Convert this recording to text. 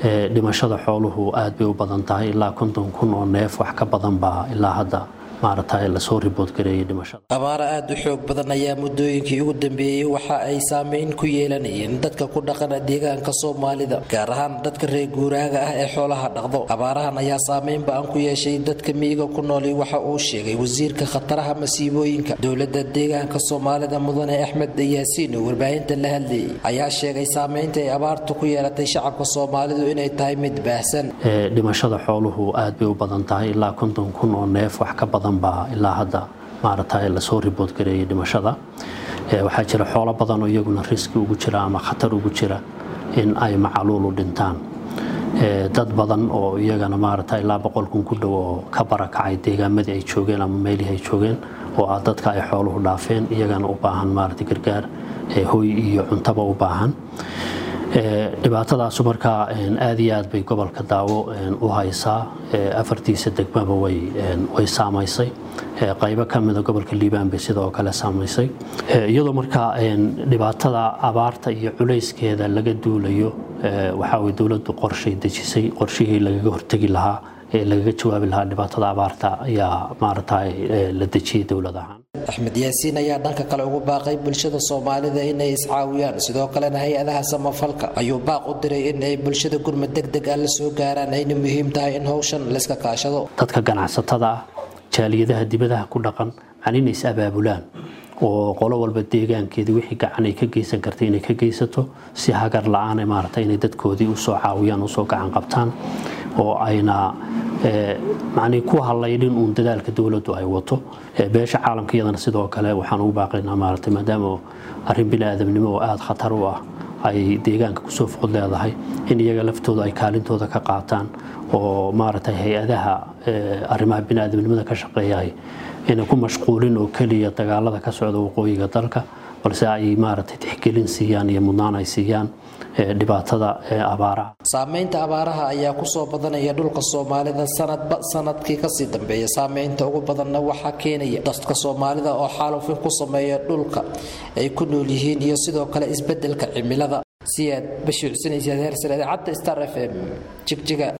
dhimashada xooluhu aad bay u badan tahay ilaa konton kun oo neef wax ka badan baa ilaa hadda maaragtay lasoo ribood gareeyay dhimashada abaaro aada u xoog badan ayaa muddooyinkii ugu dambeeyey waxa ay saameyn ku yeelanayeen dadka ku dhaqana deegaanka soomaalida gaar ahaan dadka reer guuraaga ah ee xoolaha dhaqdo abaarahan ayaa saameyn ba-an ku yeeshay dadka miyiga ku nooli waxa uu sheegay wasiirka khataraha masiibooyinka dowlada deegaanka soomaalida mudane axmed yaasiin oo warbaahinta la hadlayay ayaa sheegay saameynta ay abaartu ku yeelatay shacabka soomaalidu inay tahay mid baahsan dhimashada xooluhu aad bay u badan tahay ilaa konton kun oo neef wax ka badan baa ilaa hadda maaragtay lasoo ribood gareeyay dhimashada waxaa jira xoolo badan oo iyaguna riski ugu jira ama khatar ugu jira in ay macaluulu dhintaan dad badan oo iyagana maaragtay ilaa boqol kun ku dhow oo ka barakacay deegaamadii ay joogeen ama meelihii ay joogeen oo ah dadka ay xooluhu dhaafeen iyagana u baahan maaragtay gargaar hoy iyo cuntaba u baahan dhibaatadaasu markaa aad iyo aad bay gobolka daawo u haysaa afartiisa degmaba way saamaysay qaybo ka mida gobolka liibaan bay sidoo kale saamaysay iyadoo markaa dhibaatada abaarta iyo culayskeeda laga duulayo waxaawey dowladdu qorshay dejisay qorshihii lagaga hortegi lahaa ee lagaga jawaabi lahaa dhibaatada abaarta ayaa maaragtay la dejiyey dowlad ahaan axmed yaasiin ayaa dhanka kale ugu baaqay bulshada soomaalida inay iscaawiyaan sidoo kalena hay-adaha samafalka ayuu baaq u diray in ay bulshada gurmad deg deg ah la soo gaaraan ayna muhiim tahay in howshan layska kaashado dadka ganacsatada ah jaaliyadaha dibadaha ku dhaqan macni inay is abaabulaan oo qolo walba deegaankeedii wixii gacan ay ka geysan kartay inay ka geysato si hagar la-aan maarata inay dadkoodii usoo caawiyaan usoo gacan qabtaan oo ayna macnii ku hadlaynin uun dadaalka dowladdu ay wato beesha caalamka iyadana sidoo kale waxaan ugu baaqaynaa maarata maadaama arrin bini-aadamnimo oo aada khatar u ah ay deegaanka kusoo foqod leedahay in iyaga laftooda ay kaalintooda ka qaataan oo maaragtay hay-adaha arrimaha bini-aadamnimada ka shaqeeyahay inay ku mashquulin oo keliya dagaalada ka socda waqooyiga dalka balse ay maaragtay tixgelin siiyaan iyo mudnaan ay siiyaan dhibaatada abaaraha saameynta abaaraha ayaa kusoo badanaya dhulka soomaalida sanadba sanadkii kasii dambeeya saameynta ugu badanna waxaa keenaya dadka soomaalida oo xaalufin ku sameeya dhulka ay ku nool yihiin iyo sidoo kale isbedelka cimilada siyaad bashiir xuseen isiyaad heersare idaacadda star f m jigjiga